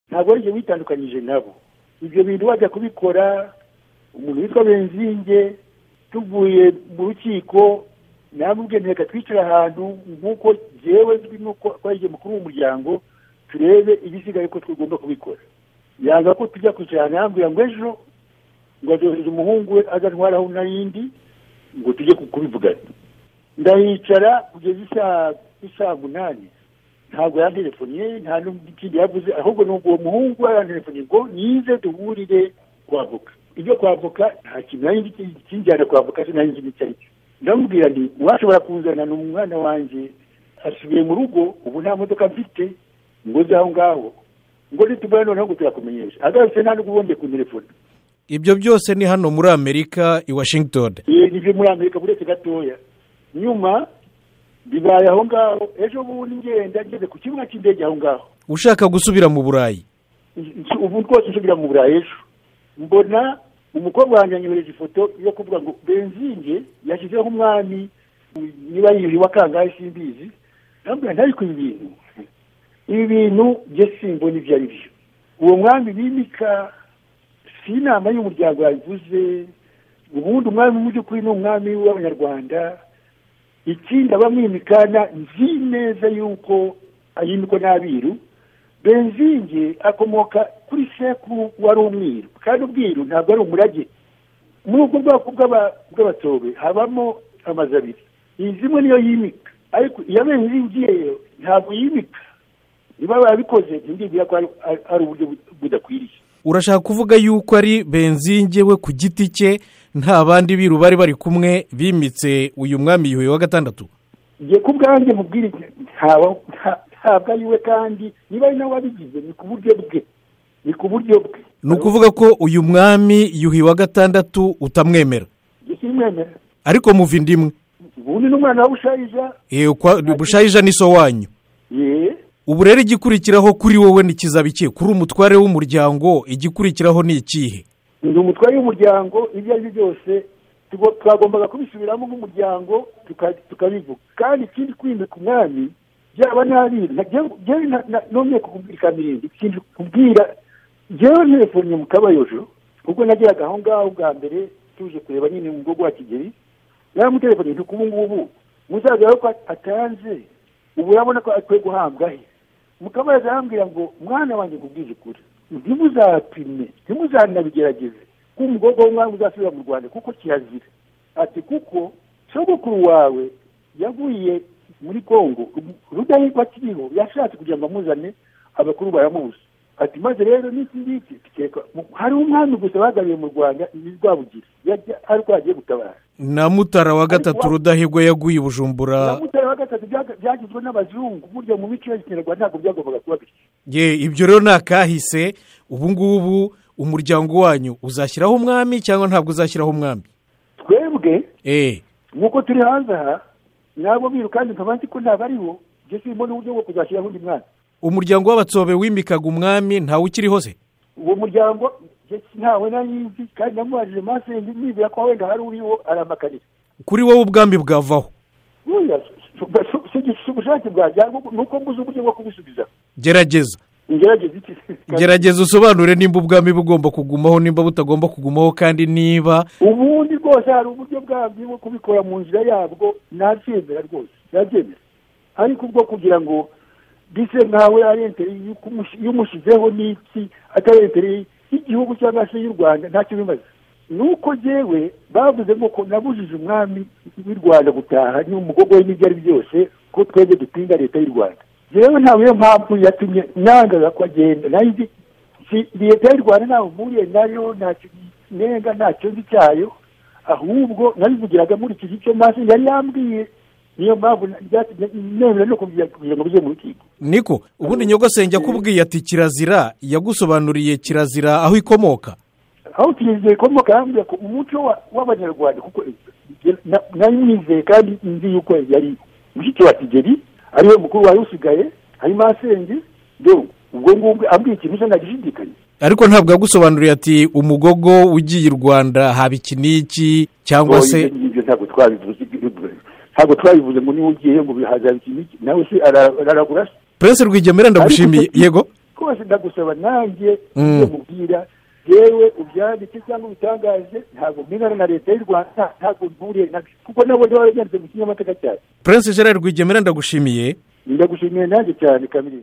ntabwo ari ibyo witandukanyije nabo ibyo bintu wajya kubikora umuntu witwa benzinge tuvuye mu rukiko namubwiye nteka twicare ahantu nk'uko yewe nk'uko twagiye mukuru w'umuryango turebe ibisigaye ko tugomba kubikora yanga ko tujya kwicara yambwira ngo ejo ngo azohereze umuhungu we azatwaraho n'ayindi ngo tujye kubivugana ndahicara kugeza isaha munani ntabwo yanterefoniye nta n'ikindi yavuze ahubwo ni uwo muhungu yaranterefoniye ngo nize duhurire kwavoka ibyo kwavoka nta kintu nari nzi kinjyana kwavoka sinari nzi icyo ari cyo ndamubwira nti uwashobora kuzana ni umwana wanjye asubiye mu rugo ubu nta modoka mfite ngo uze aho ngaho ngo nitubona noneho ngo turakumenyesha agarutse nta n'ububundi ku telefone ibyo byose ni hano muri amerika i washington ni ibyo muri amerika uretse gatoya nyuma bibaye aho ngaho ejo bundi ngenda ngeze ku kibuga cy'indege aho ngaho ushaka gusubira mu burayi ubu rwose nsubira mu burayi ejo mbona umukobwa wanjye yanyohereje ifoto yo kuvuga ngo benzinge yashyizeho umwami niba yiyuhiwe akangahe simbizi ntabwo ntari ku bintu ibi bintu byo simbona ibyo ari byo uwo mwami bimika si inama y'umuryango yabivuze ubundi umwami mu by'ukuri ni umwami w'abanyarwanda ikindi abamwimikana nzi neza y'uko ayimikwa n'abiru benzinge akomoka kuri sekuru wari umwiru kandi ubwiru ntabwo ari umurage muri ubwo bwoko bw'abatobe habamo amazu abiri inzu imwe niyo yimika ariko iya benzingiye ntabwo yimika niba barabikoze ntibwira ko ari uburyo budakwiriye urashaka kuvuga yuko ari benzinge we ku giti cye nta bandi biru bari bari kumwe bimitse uyu mwami yuhi wa gatandatu njye ku bwanjye mubwire ntabwo ari we kandi niba ari nawe wabigize ni ku buryo bwe ni ku buryo bwe ni ukuvuga ko uyu mwami yuhi wa gatandatu utamwemera simwemera ariko muva indi imwe ubundi ni umwana wa bushayija bushayija ni so wanyu yeee ubu rero igikurikiraho kuri wowe ni iki kuri umutware w'umuryango igikurikiraho ni ikihe ni umutware w'umuryango ibyo ari byo byose twagombaga kubisubiramo nk'umuryango tukabivuga kandi ikindi kwimika umwami byaba n'abiru none kukubwira irindi ikindi kubwira ngewe telefone mu kabayojo ubwo nageraga aho ngaho bwa mbere tuje kureba nyine mu bwoko wa kigeri yaramutelefoni ntuku ubu ngubu muzaza ko atanze ubu urabona ko akwiye guhabwa he mukabaza arambwira ngo mwana wanjye kubwiza ukuri ntimuzapime ntimuzanabigerageze ko umukobwa w'umwami uzasubira mu rwanda kuko kirazira ati kuko sogokuru wawe yaguye muri congo rudahigwa akiriho yashatse kugira ngo amuzane abakuru baramubuze ati maze rero n'iki ngiki hari umwami gusa bagaruye mu rwanda ni rwabugira ari rwo agiye gutabara na mutara wa gatatu rudahigwa yaguye i bujumbura na mutara wa gatatu byagizwe n'abazungu burya mu mico ya kinyarwanda ntabwo byagombaga kuba bityo ye ibyo rero ni akahise ubu ngubu umuryango wanyu uzashyiraho umwami cyangwa ntabwo uzashyiraho umwami twebwe eee nk'uko turi hanze aha nabo biru kandi nkaba nzi ko ntabariho ibyo simbona uburyo bwo kuzashyiraho undi mwana umuryango w'abatsobe wimikaga umwami ntawe ukiriho se uwo muryango ntawe nzi kandi namubajije masenge nibwira ko wenda hari uriho aramakarira kuri wowe ubwambi bwavaho si ubushake bwajya ni uko mbuze uburyo bwo kubisubiza gerageza ngerageza iki gerageza usobanure nimba ubwambi bugomba kugumaho nimba butagomba kugumaho kandi niba ubundi rwose hari uburyo bwabyo bwo kubikora mu nzira yabwo nabyemera rwose nabyemera ariko ubwo kugira ngo bise nkawe ari enteri y'umushyizeho n'iki atari enteri y'igihugu cyangwa se y'u rwanda ntacyo bimaze ni uko ngewe bavuze ngo ko nabujije umwami w'i rwanda gutaha n'umugogo we n'ibyo ari byose ko twebwe dupinga leta y'u rwanda ngewe ntabwo iyo mpamvu yatumye nangaga ko agenda nayo leta y'u rwanda ntawe mpuriye nayo ntacyo nenga ntacyo nzi cyayo ahubwo nabivugiraga muri iki gice maso yari yambwiye niyo mpamvu nemera no kugira ngo bijye mu rukiko niko ubundi nyogosenge akubwiye ati kirazira yagusobanuriye kirazira aho ikomoka aho kirazira ikomoka yambwira ko umuco w'abanyarwanda kuko nari mwizeye kandi nzi yuko yari mushiki wa kigeri ariwe mukuru wari usigaye ari masenge ubwo ngubwo ambwiye ikintu cyo ntagishidikanye ariko ntabwo yagusobanuriye ati umugogo ugiye i rwanda haba iki n'iki cyangwa se ibyo ntabwo twabivuze ntabwo twabivuze ngo niba ugiyeyo ngo bihaza iki n'iki nawe se araragura prince rwigemera ndagushimiye yego rwose ndagusaba nanjye Mm. ibyo mubwira yewe ubyandike cyangwa ubitangaje ntabwo mbinana na leta y'u rwanda ntabwo nturiye nabyo kuko nabo baba byanditse mu kinyamateka cyacu Prince Gerard Rwigemera ndagushimiye ndagushimiye nanjye cyane kamiri